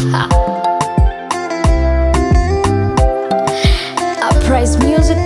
Uprise music.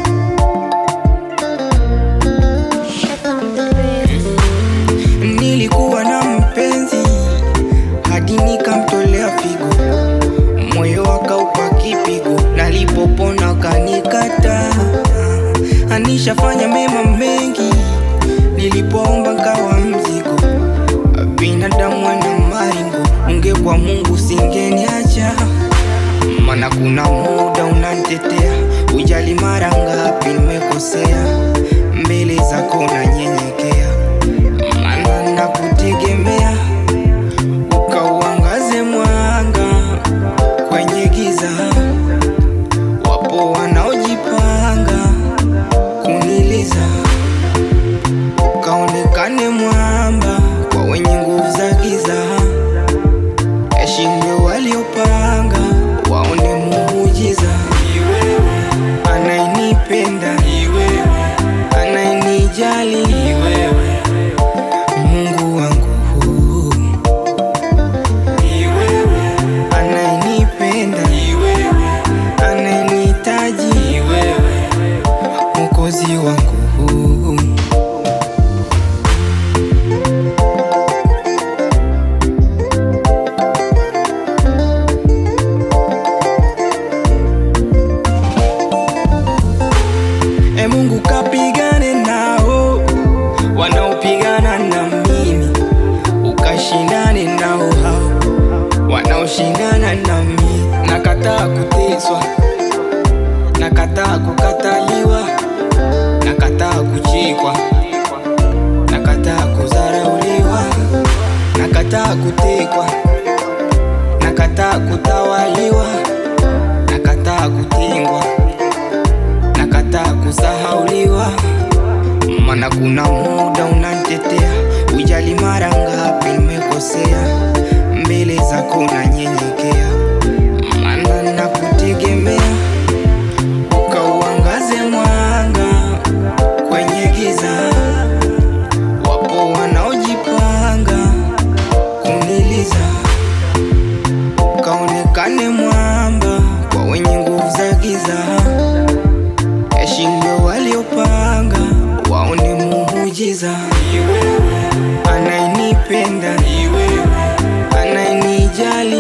Nilikuwa na mpenzi hadi nikamtolea figo, moyo akaupa kipigo, nalipopona kanikata. Anishafanya mema mengi, nilipoomba nkawa mzigo. Binadamu ana maringo, ungekuwa Mungu singeniacha, mana kuna muda unanitetea, ujali mara ngapi nimekosea, mbele zako nanyenyekea maana nakutegemea, ukauangaze mwanga kwenye giza. Wapo wanaojipanga kuniliza, ukaonekane mwamba kwa wenye nguvu za giza. Yashindwe waliopanga waone muujiza. Anayenipenda anayenijali Mungu wangu anayenipenda anayenihitaji Mwokozi wangu E Mungu kapigane nao wanaopigana na mimi, ukashindane nao hao wanaoshindana na mimi. Nakataa kuteswa, nakataa kukataliwa, nakataa kuchekwa, nakataa kudharauliwa, nakataa kutekwa, nakataa kutawaliwa, nakataa kutengwa, nakataa kusahauliwa mana kuna muda unanitetea, ujali mara ngapi nimekosea, mbele zako nanyenyekea, mana nakutegemea, ukauangaze mwanga kwenye giza. Wapo wanaojipanga kuniliza, ukaonekane mwamba kwa wenye nguvu za giza yashindwe waliopanga waone muujiza. Anayenipenda anayenijali